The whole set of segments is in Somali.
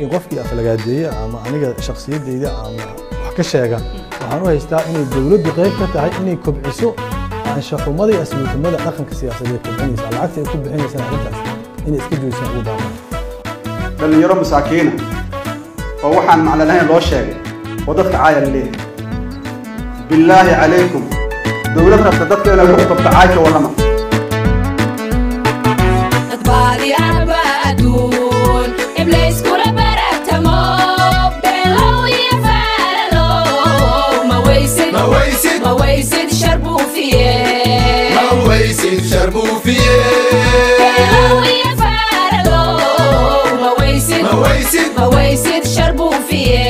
in qofkii aflagaadeeya ama aniga shakhsiyadeyda ama wax ka sheega waxaan u haystaa inay dowladdu qayb ka tahay inay kobciso anshaxumada iyo asluuxumada dhaqanka siyaasadeed kobcinaysa lacagta ay ku bixinaysaan arrintaas inay iska joojisaan ugu baaqaan dhallinyaro masaakiina oo waxaan macno lahayn loo sheegay oo dadka caaya la leeyahay billaahi calaykum dowlad rabta dadka inay ku qabto caay ka warrama dadbaadi ahba adduun iblays kula baragtamo beelow iyo faalalo ma weysid ما ويسد ma weysid shar buufiye ما ويسد شربوفيه beelow iyo faalalo ma weysid ما ويسد ma weysid shar buufiye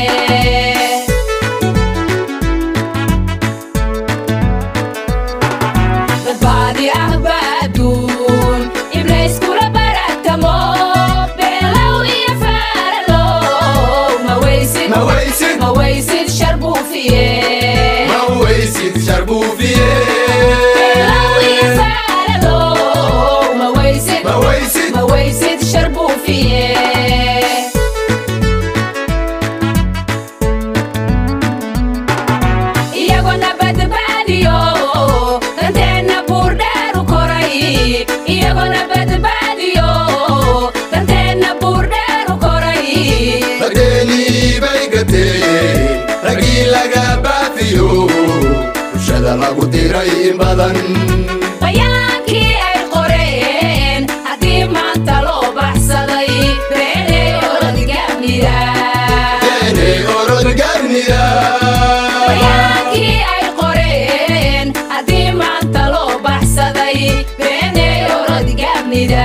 dadbaadi ahba adduun iblays kula baragtamo beelow iyo faalalo ma weysid ما ويسد ma weysid shar buufiye ما ويسد شربوفيه beelow iyo faalalo ma weysid ما ويسد ma weysid shar buufiye iyagona badbaadiyo danteenna buurdheeru koray iyagona badbaadiyo danteenna buurdheeru koray ragdeeni bay gateen raggii laga baafiyo bulshada lagu diray in badan bayaankii ay qoreen haddii maanta loo baxsaday beenay orodgamnida eeney orod garnida bayaankii ay qoreen haddii maanta loo baxsaday beenay orodgamnida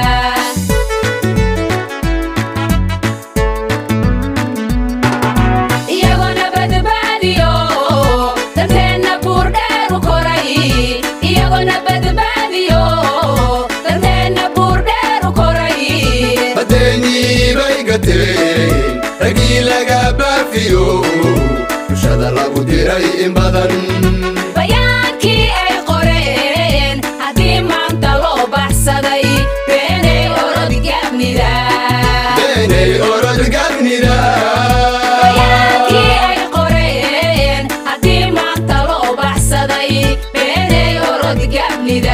iyagona badbaadiyo danteenna buurdheeru koray iyagona badbaadiyo danteenna buurdheeru koray badeeni bay gateen raggii laga baafiyo bulshada lagu diray in badan bayaankii ay qoreen haddii maanta loo baxsaday beenay orodgamnida eeney orod garnida bayaankii ay qoreen haddii maanta loo baxsaday beenay orodgamnida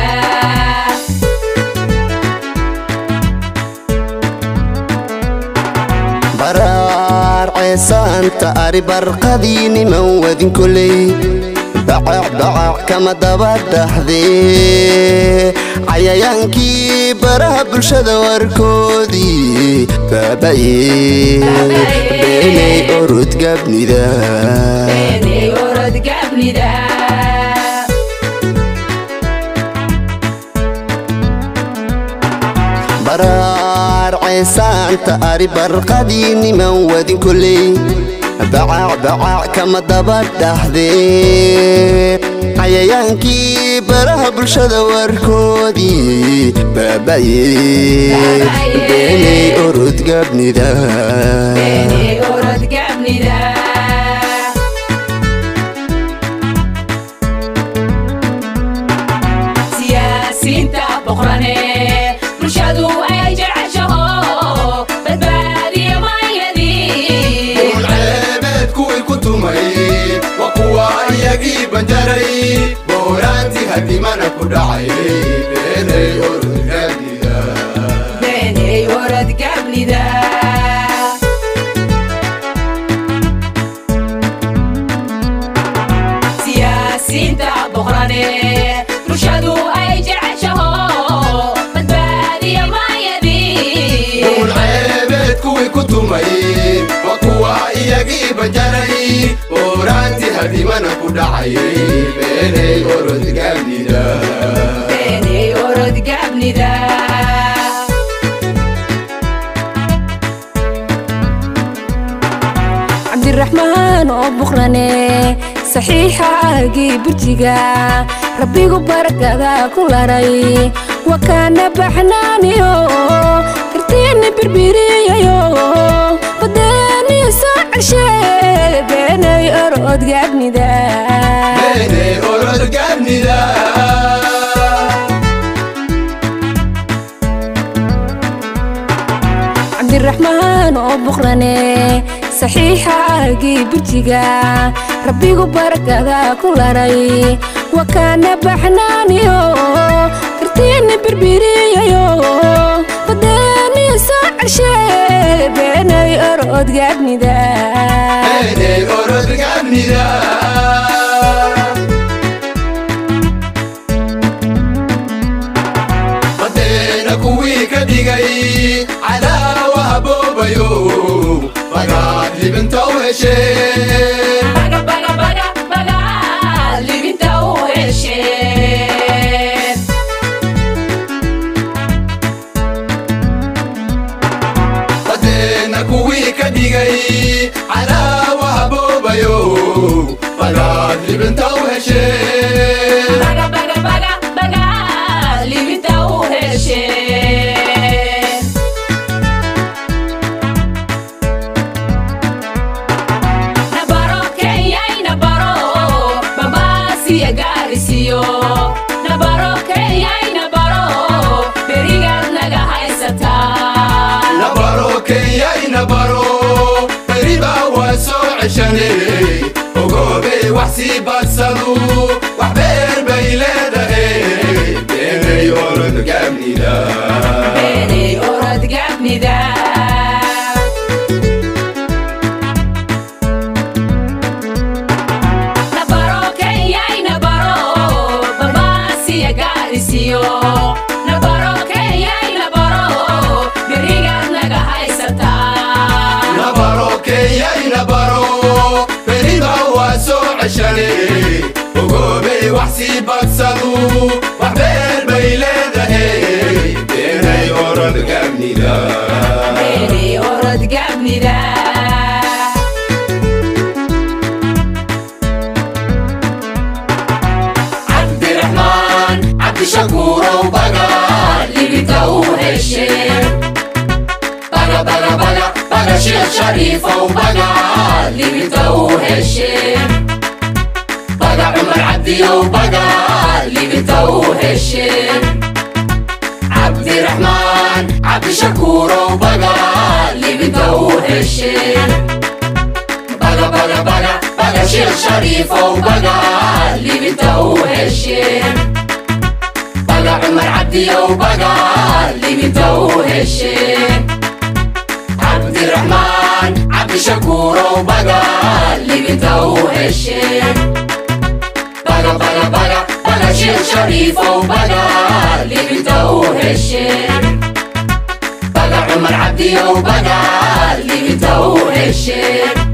baraar ceesaanta ari barqadii niman wadin koley bacac bacac kama daba dhaxdee cayayaankii baraha bulshada warkoodii baabaye beenay orod gabnida beenay orodgamnida baraar ceesaanta ari barqadii niman wadin koley bacac bacac kama daba dhaxdee cayayaankii baraha bulshada warkoodii baabaye beenay orod gabnida beenay orodgamnida siyaasiinta boqrane bulshadu ay jeceshaho badbaadiya maayadii ceebeed kuwii ku tumay waa kuwa iyagii banjaray booraantii hadimana ku dhacay beenay orod garnida beenay orodgamnida siyaasiinta boqrane bulshadu ay jeceshaho badbaadiya maayadii duul ceebeed kuwii ku tumay waa kuwa iyagii banjaray booraantii hadimana ku dhacay beenay orod garnida beenay orodgamnida cabdiraxmaan oo buqrane saxiixaagii burjiga rabbigu barakada ku laray wakaana baxnaaniyo kartiini birbiriyayo badeeni soo celshe beenay orodgaabnida beenay orod garnida cabdiraxmaan oo buqrane saxiixaagii burjiga rabbigu barakada ku laray wakaana baxnaaniyo kartiini birbiriyayo badeeni soo ceshe beenay orodgaabnida Beenay orodgaabnida badeena kuwii ka dhigay cadaawa haboobayo bagaad libinta u hesheen baga baga baga baga libinta u hesheen badeena kuwii ka dhigay cadaawa haboobayo bagaad libinta u hesheen baga baga baga baga libinta u hesheen nabaro kenyay nabaro bambaasiya gaarisiyo nabaro kenyay nabaro berigaad naga haysataa nabaro kenyay nabaro beriba waa soo ceshane ogoobey wax sii badsadu wax beer bay leedahay beenay orodgaabnida beenay orodgaabnida nabaro kenyay nabaro bambaasiya gaarisiyo nabaro kenyay nabaro berigaad naga haysataa nabaro kenyay nabaro beriba waa soo ceshane ogoobey wax sii badsadu wax beer bay leedahay beenay orodgaabnida beenay orodgaabnida cabdiraxmaan cabdishakuurow baga libinta u hesheen baga baga baga baga sheekh shariifow baga libinta u hesheen baga cumar cabdiyow baga libinta u hesheen cabdiraxmaan cabdishakuurow baga libinta u hesheen baga baga baga baga sheekh shariifow baga libinta u hesheen baga cumar cabdiyow baga libinta u hesheen cabdiraxmaan cabdishakuurow baga libinta u hesheen baga baga baga baga sheekh shariifow baga libinta u hesheen baga cumar cabdiyow baga libinta u hesheen